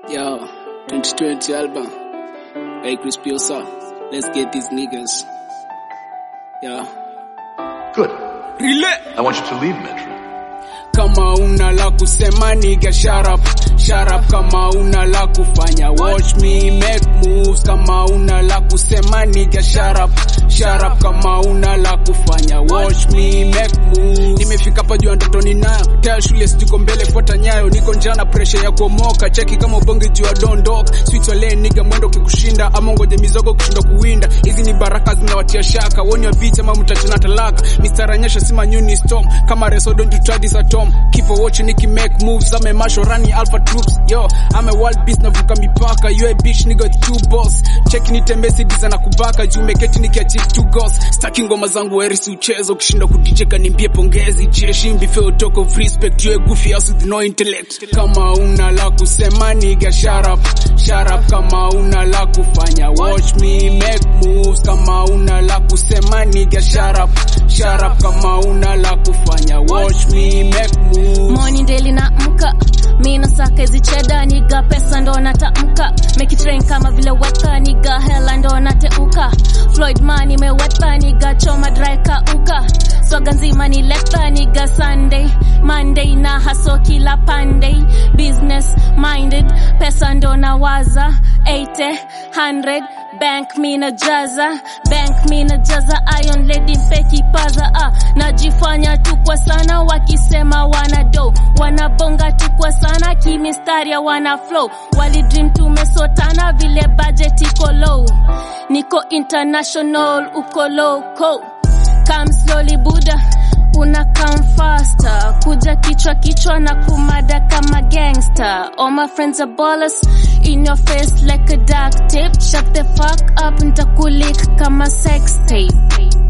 Yo, 2020 album. Hey, Chris Piosa. Let's get these niggas. Yeah. Good. Relay. I want you to leave Metro. Kama una la kusema nigga shut up. Shut up kama una la kufanya. Watch me make moves kama una la kusema nigga shut up. Shut up kama una la kufanya. Watch me make moves. Nimefika hapa juu ya ndoto ninayo. Taya shule sijiko mbele fuata nyayo. Niko njana pressure ya kuomoka. Cheki kama ubonge juu ya dondoka. Sweet wale nigga mwendo kikushinda ama ngoje mizogo kushinda kuwinda. Hizi ni baraka zinawatia shaka. Woni wa beat ama mtachana talaka. Mr. Anyesha sima nyuni storm. Kama reso don't you try this at home. Keep on watching Nicky make moves. I'm a marshal running alpha troops. Yo, I'm a wild beast navuka mipaka. You a bitch nigga with two balls. Cheki nitembe sidiza na kubaka. Juu meketi nikiachieve two goals. Staki ngoma zangu werisi uchezo. Ukishinda kudijeka nimbie pongezi. Jeshi mbife utoko of respect. You a goofy ass with no intellect. Kama una la kusema nigga shut up. Shut up kama una la kufanya. Watch me make moves. Kama una la kusema nigga shut up. Shut up kama una la kufanya. Watch me make moves. Morning daily na mka mi nasaka hizi cheda niga pesa ndo natamka make it rain kama vile weka niga hela ndo nateuka Floyd man imeweka niga choma dry kauka swaga nzima ni leta niga Sunday Monday na haso kila pande business minded pesa ndo nawaza 80 100 bank mina jaza bank mina jaza iron lady mpeki paza ah, najifanya tu kwa sana wakisema wana do wanabonga tu kwa sana kimistaria wana flow walidream tumesotana vile budget iko low niko international uko loco come slowly buda una come faster kuja kichwa kichwa na kumada kama gangster all my friends are ballers in your face like a dark tip shut the fuck up ntakulik kama sex tape